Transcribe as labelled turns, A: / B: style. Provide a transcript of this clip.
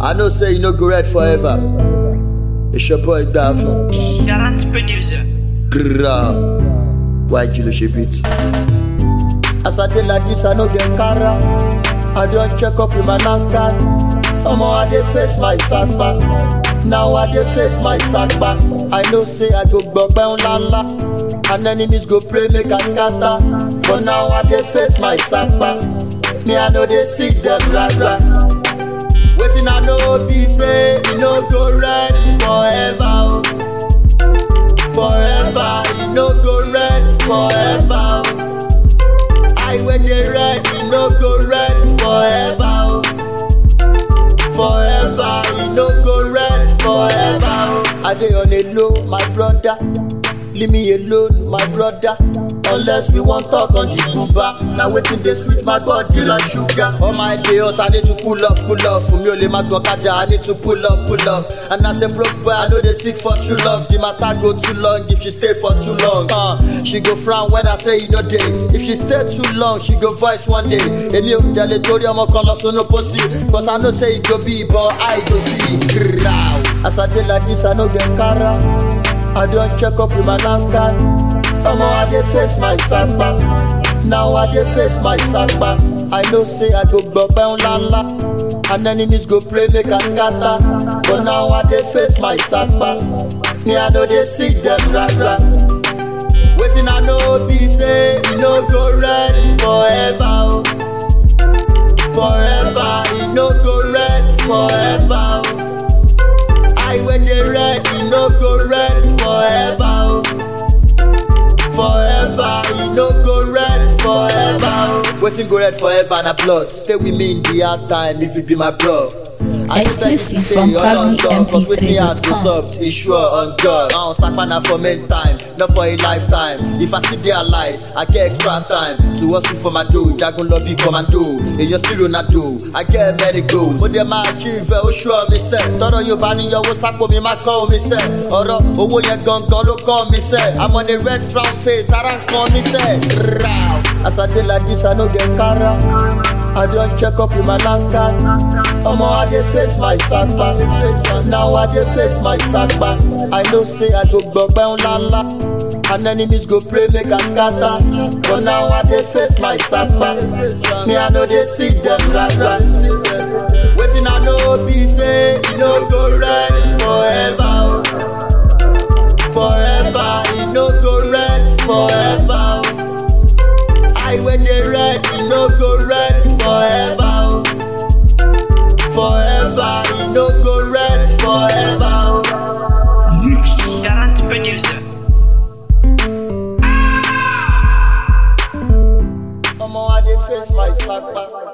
A: I know say you no go red forever. It's your boy Dafo.
B: Gallant producer.
A: Grrrra. Why you lose beat? As I dey like this, I no get cara. I don check up with my NASCAR. Omo, I dey face my setback. Now I dey face my setback. I know say I go gbọgbẹ́ ńlá ńlá. And enemies go pray make I scatter. But now I dey face my setback. Me, I no dey seek them blah blah. Wetin I know be say e no go red forever. Oh. Forever, e no go red forever. Oh. I when dey red, e no go red forever. Oh. Forever, e no go red forever. Oh. I dey on a low, my brother. Leave me alone, my brother. Unless we wan talk on the Cuba. Na wetin dey sweet my body like sugar. All my day hot, I need to cool off, cool off. Fún mi ò lè má gbọ́ kada, I need to pull up, pull up. And as a broke boy, I no dey seek for true love. The matter go too long if she stay for too long. Uh, she go frown when I say you no dey. If she stay too long, she go voice one day. Èmi ò tẹ̀lé torí ọmọ kan lọ sínú pósí. Cause I know say e go be, but I go see. Grrrr. As I dey like this, I no get cara. I don check up with my NASCAR. Omo, I dey face my setback. Now I dey face my setback. I know say I go gbọgbẹ́ ńlá ńlá. And enemies go pray make I scatter. But now I dey face my setback. Me, I no dey seek them blah blah. Wetin I know be say e no go red forever. Oh. Forever, e no go red forever. Oh. I when dey red, e no go red forever. Oh. Forever, e no go red forever. Oh. Wetin go red forever na blood. Stay with me in the hard time if you be my bro. I just like to
C: Exclusive
A: say
C: from
A: all on God, cause wetin hard go
C: proudlymp3.com.
A: soft, e sure on God. Ahun sapa na for main time, not for a lifetime. If I still dey alive, I get extra time to hustle for my dough. Jagun lọ bí commando, èyàn sí Ronaldo. I get many goals. Mo dẹ̀ máa achieve ẹ̀, ó sure mi sẹ́. Tọ́rọ yóò bá níyọwó sápò mi máa kọ́ omi sẹ́. Ọ̀rọ̀ owó yẹn gangan ló kọ́ mi sẹ́. I'm on a red frown face, ara ń kan mi sẹ́. Rau. As I dey like this, I no get cara. I don check up with my NASCAR. Omo, I dey face my setback. Now I dey face my setback. I know say I go gbọgbẹ́ ńlá ńlá. And enemies go pray make I scatter. But now I dey face my setback. Me, I no dey seek them blah blah. Wetin I know be say e no go red forever. Oh. Forever, e no go red forever. Oh. I when dey red, e no go red forever. Oh. Forever, e no go red forever. Oh.
B: Gallant producer.
A: Omo, I dey face my setback.